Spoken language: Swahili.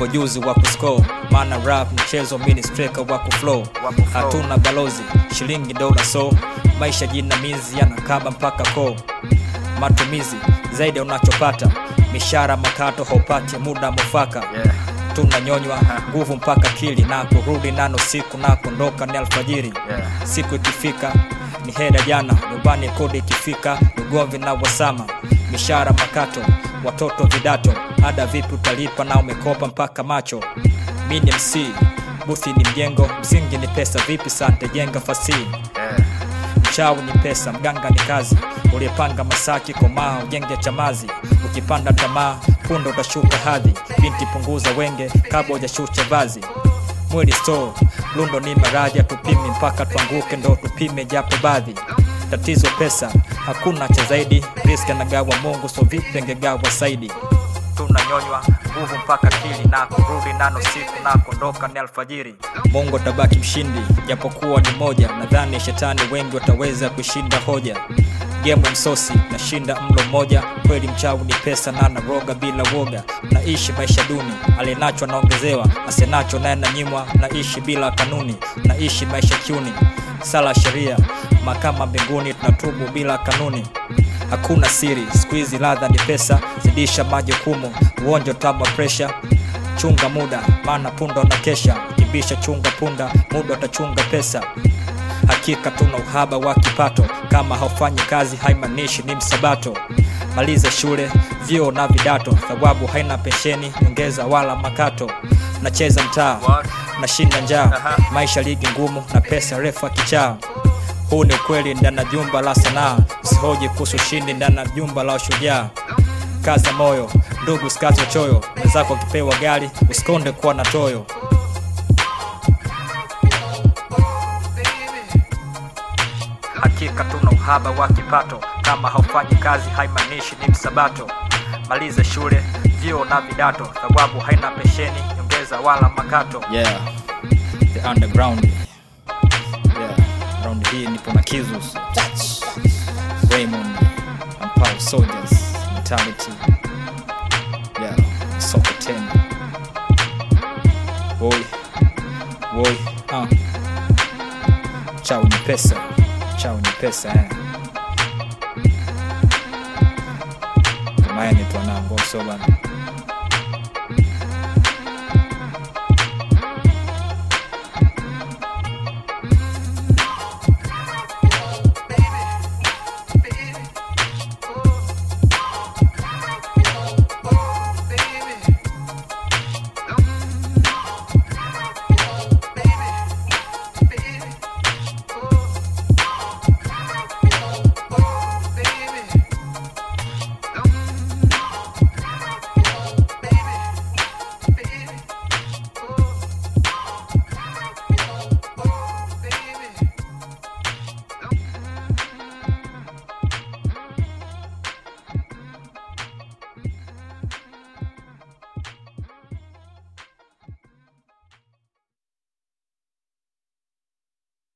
nipo juzi wa kuscore maana rap mchezo mini striker wa kuflow hatuna balozi shilingi dola so maisha jinamizi yanakaba mpaka koo matumizi zaidi ya unachopata mishara makato haupati muda mufaka Yeah. tunanyonywa nguvu mpaka kili na kurudi nano siku na kuondoka ni alfajiri Yeah. siku ikifika ni hera jana nyumbani kodi ikifika ugomvi na wasama mishara makato watoto vidato ada vipi utalipa na umekopa mpaka macho mi ni mc buthi ni mjengo msingi ni pesa vipi sante jenga fasihi Yeah. mchawi ni pesa mganga ni kazi uliyepanga masaki komaa ujenge chamazi ukipanda tamaa punda utashuka hadhi binti punguza wenge kabla ujashusha vazi mwili sto lundo ni maraja tupimi mpaka tuanguke ndo tupime japo baadhi tatizo pesa hakuna cha zaidi riski anagawa mungu so vipi angegawa saidi tunanyonywa nguvu mpaka kili na kurudi nano siku na kuondoka ni alfajiri mungu atabaki mshindi japokuwa ni moja nadhani shetani wengi wataweza kushinda hoja gemu msosi nashinda mlo mmoja kweli mchawi ni pesa na naroga bila woga naishi maisha duni alienacho anaongezewa asenacho naye nanyimwa naishi bila kanuni naishi maisha kiuni sala sheria mahakama mbinguni tunatubu bila kanuni hakuna siri siku hizi ladha ni pesa zidisha majukumu uonjo tamu wa presha chunga muda maana punda na kesha kibisha chunga punda muda utachunga pesa hakika tuna uhaba wa kipato kama haufanyi kazi haimaanishi ni msabato maliza shule vyuo na vidato thawabu haina pensheni nyongeza wala makato nacheza mtaa What? nashinda njaa Aha. maisha ligi ngumu na pesa refa kichaa huu ni ukweli ndani ya jumba la sanaa usihoji kuhusu ushindi ndani ya jumba la ushujaa kaza moyo ndugu sikazi uchoyo wenzako wakipewa gari usikonde kuwa na toyo hakika tuna uhaba wa kipato kama haufanyi kazi haimaanishi ni msabato maliza shule vyuo na vidato thawabu haina pesheni nyongeza wala makato yeah the underground yeah round hii nipo na kizus raymond and Paul soldiers mentality yeah soko tena woi woi uh. chao ni pesa chao ni pesa eh. kama yani twanango so bana